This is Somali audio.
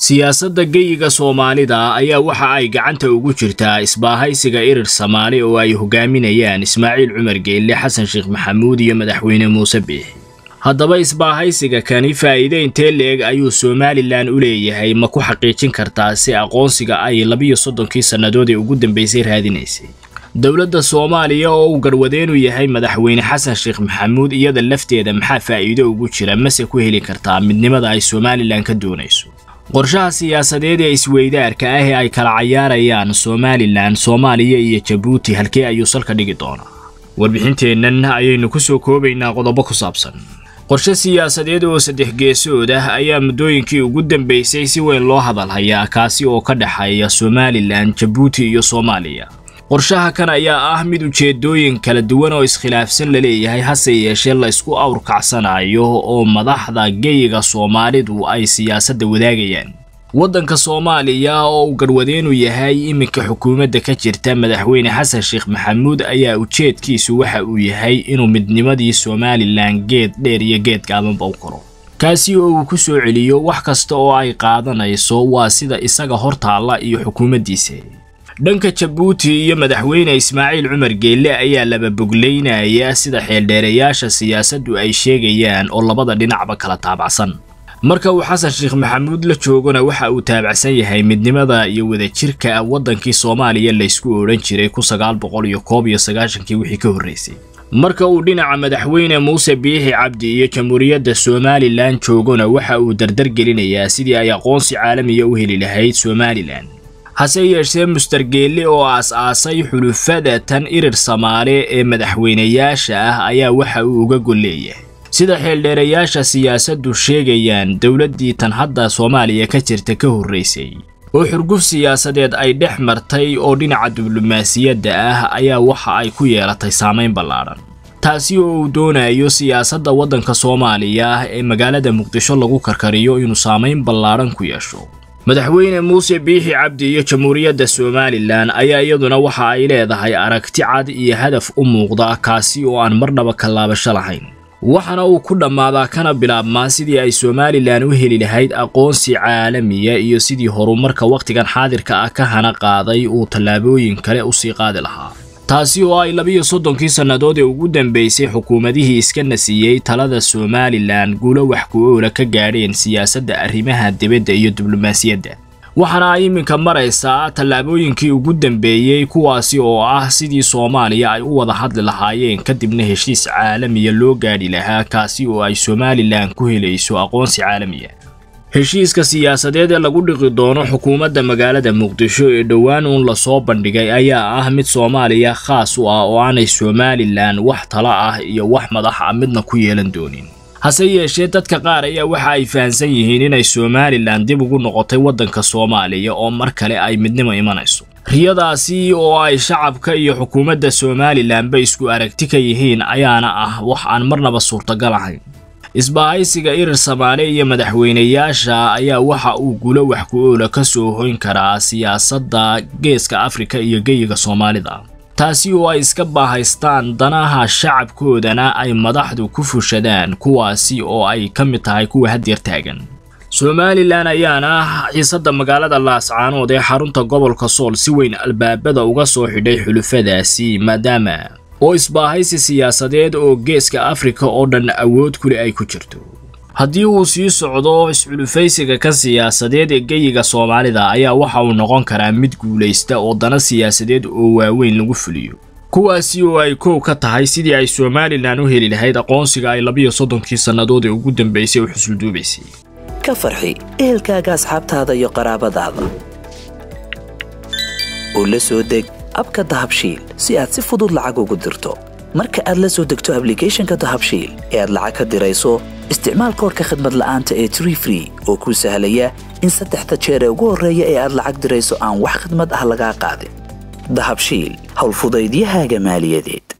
siyaasadda geyiga soomaalida ayaa waxa ay gacanta ugu jirtaa isbaahaysiga irir samaali oo ay hogaaminayaan ismaaciil cumar geelle xasan sheekh maxamuud iyo madaxweyne muuse biixi haddaba isbaahaysiga kani faa'iide intee leeg ayuu somalilan u leeyahay ma ku xaqiijin kartaa si aqoonsiga ay labiyo soddonkii sannadood ee ugu dambaysay raadinaysay dowladda soomaaliya oo uu garwadeenu yahay madaxweyne xasan sheekh maxamuud iyada lafteeda maxaa faa'iido ugu jira mase ku heli kartaa midnimada ay somalilan ka doonayso qorshaha siyaasadeed ee isweydaarka ah ee ay kala cayaarayaan somalilan soomaaliya iyo jabuuti halkee ayuu salka dhigi doonaa warbixinteennan ayaynu ku soo koobaynaa qodobo ku saabsan qorshe siyaasadeed oo saddex geesood ah ayaa muddooyinkii ugu dambaysay si weyn loo hadalhayaa kaasi oo ka dhexeeya somalilan jabuuti iyo soomaaliya qorshaha kan ayaa ah mid ujeedooyin kala duwan oo iskhilaafsan laleeyahay hase yeeshee la isku awrkacsanayo oo madaxda geyiga soomaalidu ay siyaasadda wadaagayaan waddanka soomaaliya oo uu garwadeenu yahay iminka xukuumadda ka jirta madaxweyne xasan sheekh maxamuud ayaa ujeedkiisu waxa uu yahay inuu midnimadii somalilan geed dheer iyo geed gaabanba u koro kaasi oo uu ku soo celiyo wax kasta oo ay qaadanayso waa sida isaga hortaalla iyo xukuumaddiisa dhanka jabuuti iyo madaxweyne ismaaciil cumar geelle ayaa laba boglaynaya sida xeeldheerayaasha siyaasaddu ay sheegayaan oo labada dhinacba kala taabacsan marka uu xasan sheekh maxamuud la joogona waxa uu taabacsan yahay midnimada iyo wadajirka waddankii soomaaliya laysku odhan jiray kun sagaal boqol iyo koob iyo sagaashankii wixii ka horraysay marka uu dhinaca madaxweyne muuse biixi cabdi iyo jamhuuriyadda somalilan joogona waxa uu dardar gelinayaa sidii ay aqoonsi caalamiya u heli lahayd somalilan hase yeeshee mustargeelle oo aas-aasay xulufada tan irir samaale ee madaxweynayaasha ah ayaa waxa uu uga gol leeyahay sida xeeldheerayaasha siyaasaddu sheegayaan dowladdii tan hadda soomaaliya ka jirta ka horraysay oo xurguf siyaasadeed ay dhex martay oo dhinaca diblomaasiyadda ah ayaa waxa ay ku yeelatay saamayn ballaadhan taasi oo uu doonayo siyaasadda waddanka soomaaliya ah ee magaalada muqdisho lagu karkariyo inuu saamayn ballaadhan ku yeesho madaxweyne muuse biixi cabdi iyo jamhuuriyadda somalilan ayaa iyaduna waxa ay leedahay aragti cad iyo hadaf u muuqda kaasi oo aan marnaba kallaabasho lahayn waxaana uu ku dhammaadaa kana bilaabmaa sidii ay somalilan u heli lahayd aqoonsi caalamiya iyo sidii horumarka wakhtigan xaadirka ah ka hana qaaday uu tallaabooyin kale usii qaadi lahaa taasi oo ay labiyo soddonkii sannadood ee ugu dambaysay xukuumadihii iska nasiiyey talada somalilan guulo wax ku-oola ka gaadheen siyaasadda arrimaha dibadda iyo diblomaasiyadda waxaana ay iminka maraysaa tallaabooyinkii ugu dambeeyey kuwaasi oo ah sidii soomaaliya ay u wada hadli lahaayeen kadibna heshiis caalamiya loo gaadhi lahaa kaasi oo ay somalilan ku helayso aqoonsi caalamiya heshiiska siyaasadeed ee lagu dhiqi doono xukuumadda magaalada muqdisho ee dhowaan uun lasoo bandhigay ayaa ah mid soomaaliya khaas u ah oo aanay somalilan wax tala ah iyo wax madax ah midna ku yeelan doonin hase yeeshee dadka qaar ayaa waxa ay fahansan yihiin inay somalilan dib ugu noqotay waddanka soomaaliya oo mar kale ay midnimo imanayso riyadaasi oo ay shacabka iyo xukuumadda somalilanba isku aragti ka yihiin ayaana ah wax aan marnaba suurtagal ahayn isbaahaysiga irir samaale iyo madaxweynayaasha ayaa waxa uu gulo wax ku-oola ka soo hoyn karaa siyaasadda geeska afrika iyo geyiga soomaalida taasi oo ay iska baahaystaan danaha shacabkoodana ay madaxdu ku fushadaan kuwaasi oo ay ka mid tahay kuwa hadyeer taagan somalilan ayaana xiisadda magaalada laascaanood ee xarunta gobolka sool si weyn albaabada uga soo xidhay xulufadaasi maadaama oo isbaahaysi siyaasadeed oo geeska afrika oo dhan awood kule ay ku jirto haddii uu sii socdo isxulufaysiga ka siyaasadeed ee geyiga soomaalida ayaa waxa uu noqon karaa mid guulaysta oo dana siyaasadeed oo waaweyn lagu fuliyo kuwaasi oo ay koow ka tahay sidii ay somalilan u heli lahayd aqoonsiga ay labiyo soddonkii sannadood ee ugu dambaysay u xusulduubaysay ka farxi ehelkaaga asxaabtaada iyo qaraabadaada oo la soo deg abka dahabshiil si aad si fudud lacag ugu dirto marka aad la soo degto ablicathonka dahabshiil ee aad lacag ka dirayso isticmaal koorka khadmad la'aanta ee tree free oo kuu sahlaya in saddexda jeer ee ugu horreeya ee aad lacag dirayso aan wax khadmad ah lagaa qaadin dahabshiil howlfudaydiyahaaga maaliyadeed